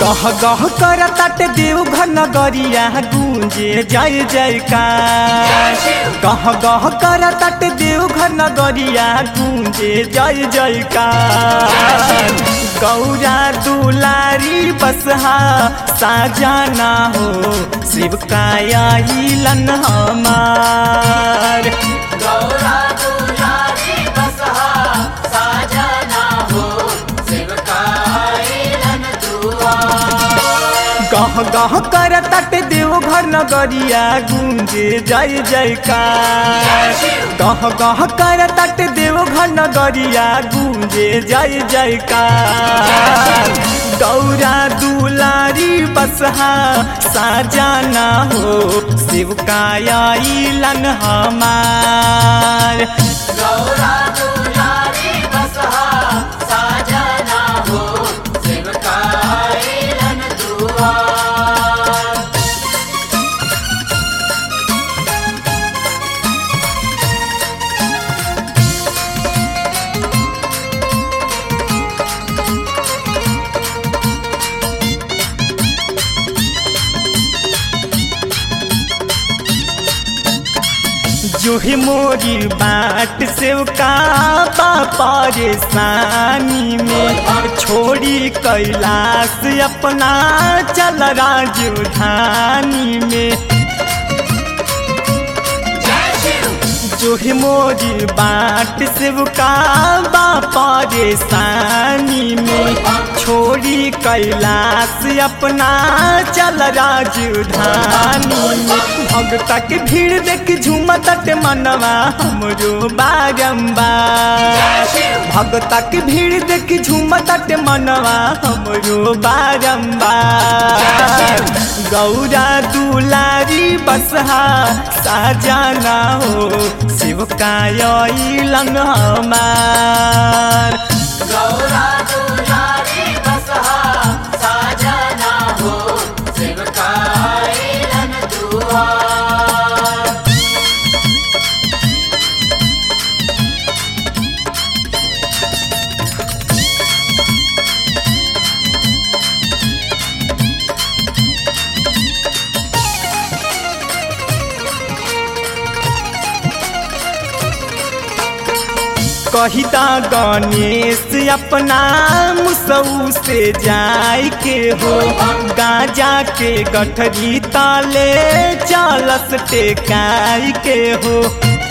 गह गह कर तट देव घन गरिया गूंजे जय जयकार गह गह कर तट देव घन गरिया गूंजे जय जयकार गौरा दुलारी बसहा साजाना हो शिव काया हिलन हमार गौरा दुलारी बसहा साजना हो शिवकायलन दुआ गह गह कर तट देव घर नगरिया गूंजे जय जयकार गह गह कर तट देव घर नगरिया गूंजे जय जयकार गौरा दुलारी बसहा साजाना हो शिव काया इलन हमार गौरा दुलारी बसहा साजना हो शिवकायलन दुआ जो ही मोरी बाट से का परेशानी में छोड़ी कैलाश अपना चल राजधानी में जो ही मोरी बाट से का परेशानी में छोड़ी कैलाश अपना चल राजधानी में भगता के भीड़ देख झूमत मनवा हमरो बारम्बार भगता के भीड़ देख झूमत मनवा हमरो बारम्बार गौरा दुलारी बसहा साजाना हो शिव कायलन हमार गौरा दुलारी बसहा साजना हो शिवकायलन दुआ कहिता गणेश अपना मुसऊ से जाय के हो गाजा के गठरी ताले चालस टेकाई के हो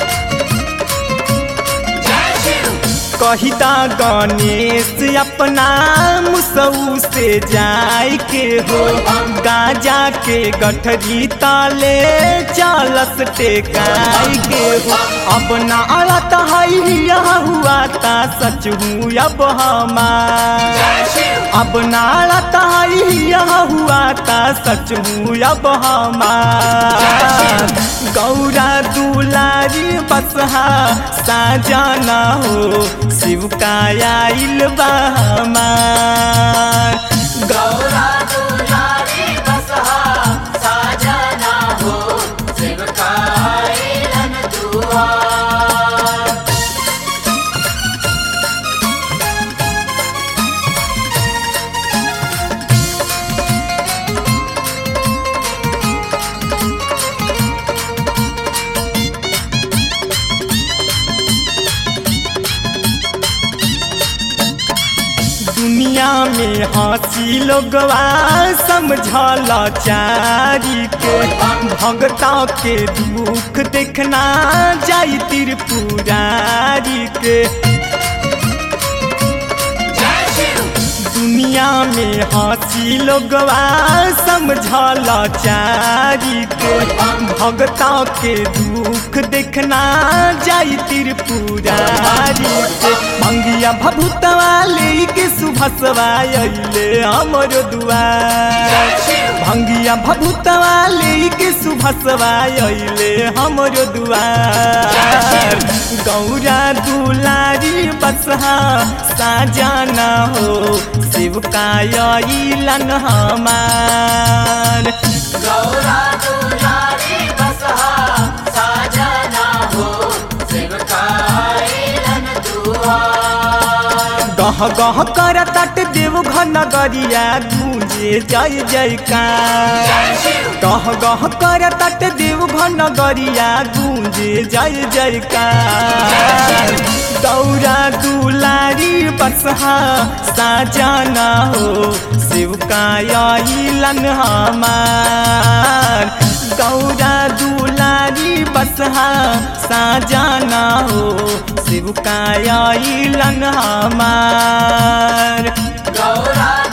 कहिता गणेश अपना मुसऊ से जाय के हो गाजा के गठरी ताले चालस टेकाई के हो अब ना अड़त है यह हुआ ता सच हूँ अब हमार अब ना अड़त है यह हुआ ता सच हूँ अब हमार गौरा दुलारी बसहा साजाना हो शिव काया इलबा हमार गौरा दुलारी बसहा साजना हो शिवकायलन दुआ दुनिया में हंसी लोगवा समझल चारी के भगता के दुख देखना जाई त्रिपुरारी के दुनिया में हंसी लोगवा समझल चारी के भगता के दुख देखना जाई त्रिपुरारी के मंगिया भभुतवा लेके सुभसवा अइले हमर दुआर भंगिया भभुतवा लेके सुभसवा अइले हमर दुआर गौरा दुलारी बसहा साजाना हो शिव कायलन हमार गौरा दुलारी बसहा साजना हो शिवकायलन दुआ गह गह कर तट देव घन गरिया गूंज गूंजे जय जयकार गह गह कर तट देव घन गरिया गूंजे जय जयकार दौरा दुलारी बसहा साजना हो शिव कायलन हमार गौरा दुलारी बसहा साजना हो शिव कायलन हमार गौरा